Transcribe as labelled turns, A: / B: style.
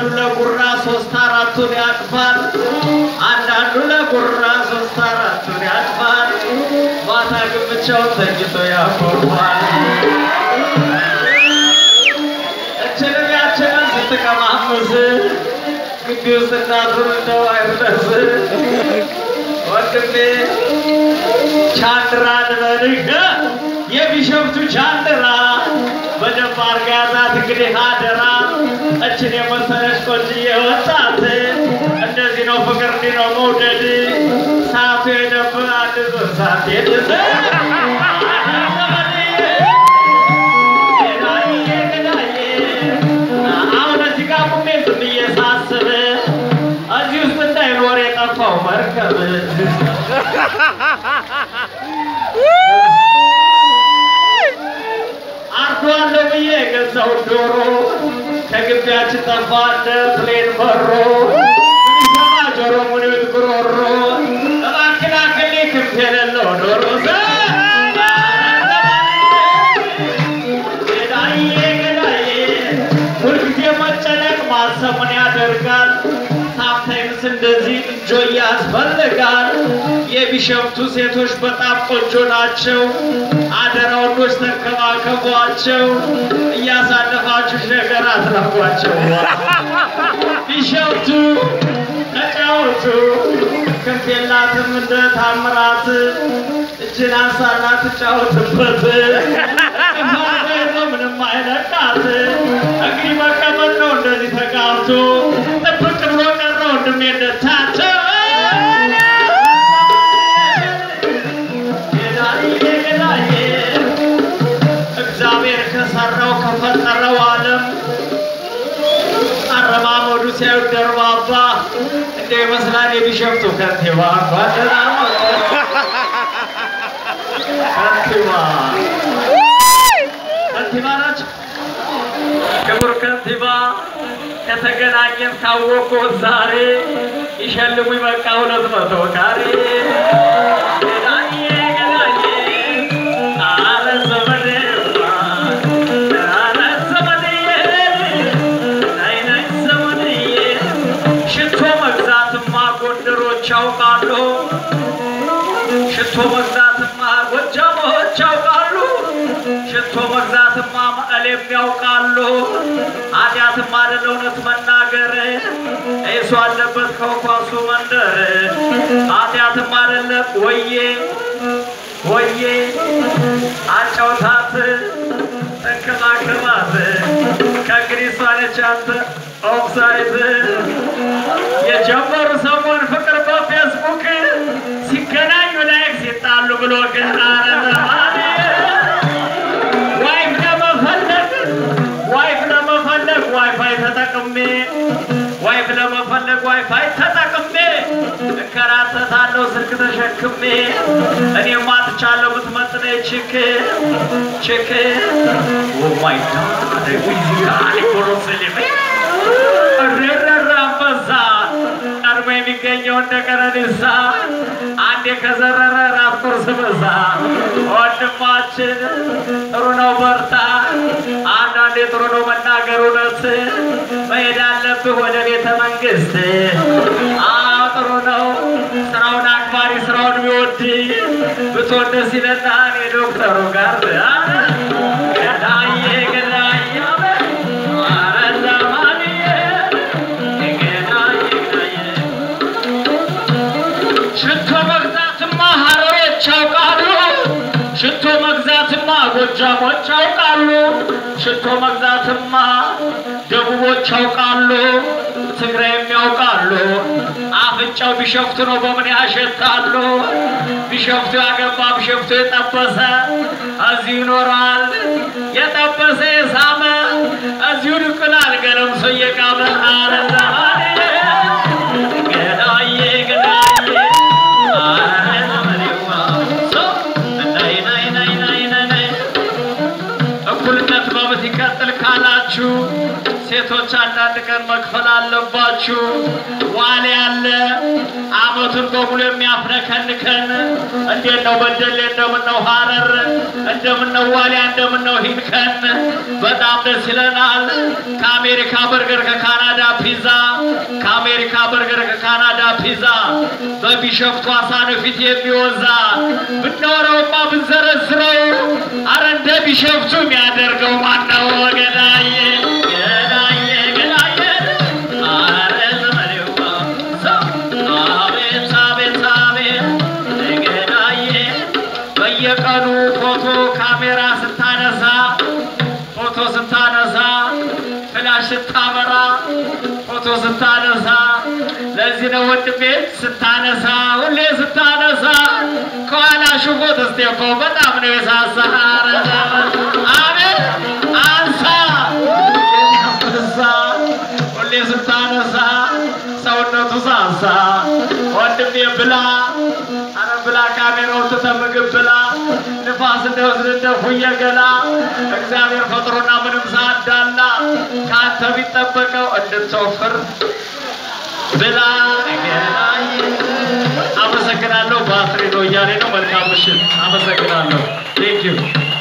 A: አንዳንዱ ለጉራ ሶስት አራቱን ያቅፋል። አንዳንዱ ለጉራ ሶስት አራቱን ያቅፋል። ማታ ግን ብቻውን ተኝቶ ያኮርፋል። እችንም ያችንም ስትቀማምስ ግቢ ውስጥ እናቱን እንደው አይርደስ ወንድሜ ቻንድራ ልበልህ የቢሸፍቱ ቻንድራ በደንብ አርጋ ያዛት እንግዲህ አደራ እችን የመሰለች ቆንጅዬ ወጣት እንደዚህ ነው ፍቅር እንዲህ ነው መውደድ ሰዓቱ የደብር አንድ ዞር ሰዓት የድስ አሁን እዚህ ጋር ቁሜ ዝም ብዬ ሳስብ እዚህ ውስጥ እንዳይኖር የጠፋው መርከብ አርዷለሁ ብዬ የገዛው ዶሮ ከግቢያችን ጠፋ እንደ ፕሌን በሮ ሚሰማ ጆሮ ሙኒት ጉሮሮ እባክህ ላክልኝ ክንፍ የሌለው ዶሮ ገዳዬ ገዳዬ ሁልጊዜ መጨነቅ ማሰብ ምን ያደርጋል? ሳምታይምስ እንደዚህ እንጆ ያስፈልጋል። የቢሸፍቱ ሴቶች በጣም ቆንጆ ናቸው። አደራ ወንዶች ተንከባከቧቸው፣ እያሳለፋችሁ ነገር አትራፏቸው። ቢሸፍቱ ተጫወቱ፣ ክንፍ የላትም እንደ ታምራት እጅን አንሳና ትጫወትበት ይዞ ምንም አይለቃት። እንግዲህ መቀመጥ ነው እንደዚህ ተጋብቶ ጥብቅ ብሎ ቀረ ወንድሜ እንደታቸው ገዳዬ ገዳዬ እግዚአብሔር ከሰራው ከፈጠረው ዓለም አረማመዱ ሲያዩት ደርባባ እንደ ይመስላል የቢሸፍቱ ከንቲባ እንኳን ደህና መጡ። ከንቲባ ከንቲባ ናቸው። ክቡር ከንቲባ ከተገናኘን ካወቅኩት ዛሬ ይሸልሙኝ በቃ ሁለት መቶ ካሬ ገዳዬ ገዳዬ አረ ዘመዴ አረ ዘመዴ ናይ ናይ ዘመድዬ ሽቶ መግዛትማ ጎንደሮች ያውቃሉ። ሽቶ መግዛትማ ጎጃሞች ያውቃሉ። ሽቶ መግዛትማ መቀሌም ያውቃሉ። ኃጢአትም አይደለ እውነት መናገር እሱ አለበት ከኳሱ መንደር ኃጢአትም አይደለ ወዬ ወዬ አጫውታት ተንከባከባት ከእንግዲህ እሷ ነች አንተ ኦፍሳይድ የጀመሩ ሰሞን ፍቅር በፌስቡክ ሲገናኙ ላይክ ሲጣሉ ብሎ ገና ረዘማኔ ዋይፍ ለመፈለግ ዋይፍ ለመፈለግ ዋይፋይ ተጠቅሜ ዋይፍ ለመፈለግ ዋይፋይ ተጠቅሜ እከራተታለሁ ስልክ ተሸክሜ እኔም አጥቻለሁ ብትመጥነ ችክ ችክ ኦማይ ጋድ ፊዚካሊ ኮሮስሊሜ እረረረ አንበሳ ቀድሞ የሚገኘው እንደ ቀነኒሳ አንዴ ከዘረረ ራት ቁርስ ምሳ ወንድማችን ጥሩ ነው በርታ አንዳንዴ ጥሩ ነው መናገር እውነት መሄድ አለብህ ወደ ቤተ መንግስት አዎ ጥሩ ነው ስራውን አክባሪ ስራውን ቢወድ ብትሆን ደስ ይለናል የዶክተሩ ጋር ገዳዬ ገዳዬ ኧረ ዘማንዬ ገዳዬ ገዳዬ ሽቶ መግዛትማ ሀረሮች ያውቃሉ። ሽቶ መግዛትማ ጎጃሞች ያውቃሉ። ሽቶ መግዛትማ ደቡቦች ያውቃሉ። ትግራይም ያውቃሉ። አፍንጫው ቢሸፍቱ ነው በምን ያሸታሉ። ቢሸፍቱ ያገባ ቢሸፍቱ የጠበሰ እዚሁ ይኖራል። የጠበሰ የሳመ እዚሁ ድቅላል ገለምሶ እየቃመ አረ ዘማኔ ገዳዬ ገዳዬ አረ ዘመዴዋ ሰው ናይ ናይ ናይ ናይ ናይ ናይ እኩልነት መብት ይቀጥል ካላችሁ ሴቶች አንዳንድ ቀን መክፈል አለባችሁ። ዋሌ ያለ አመቱን በሙሉ የሚያፍነከንከን እንዴት ነው በደሌ፣ እንደምነው ሀረር፣ እንደምነው ዋሊያ፣ እንደምነው ሂንከን በጣም ደስ ይለናል። ከአሜሪካ በርገር፣ ከካናዳ ፒዛ፣ ከአሜሪካ በርገር፣ ከካናዳ ፒዛ በቢሸፍቱ አሳነ ፊት የሚወዛ ብናወራውማ ብንዘረዝረው አረ እንደ ቢሸፍቱ የሚያደርገው ማነው? ገዳዬ ገዳዬ ገዳዬ አረ ዘመዴዋ ሰው አቤት አቤት አቤት ገዳዬ በየቀኑ ፎቶ ካሜራ ስታነሳ ፎቶ ስታነሳ ፍላሽ ስታበራ ፎቶ ስታነሳ ለዚህ ነው ወንድሜ ስታነሳ ሁሌ ስታነሳ ከኋላ ሽፎት ስቴፎ በጣም ነው የሳሳ አቤት አንሳ አንሳ ሁሌ ስታነሳ ሰውነቱ ሳሳ ወንድሜ ብላ አረ ብላ ካሜራውን ትተህ ምግብ ብላ ንፋስ እንደወስድ እንደ ፉየ ገላ እግዚአብሔር ፈጥሮና ምንም ሳዳላ ከአንተ ቢጠበቀው እንድትወፍር ብላ ገላዬ። አመሰግናለሁ። ባትሪ ነው እያሌ ነው። መልካም ምሽት። አመሰግናለሁ። ቴንኪዩ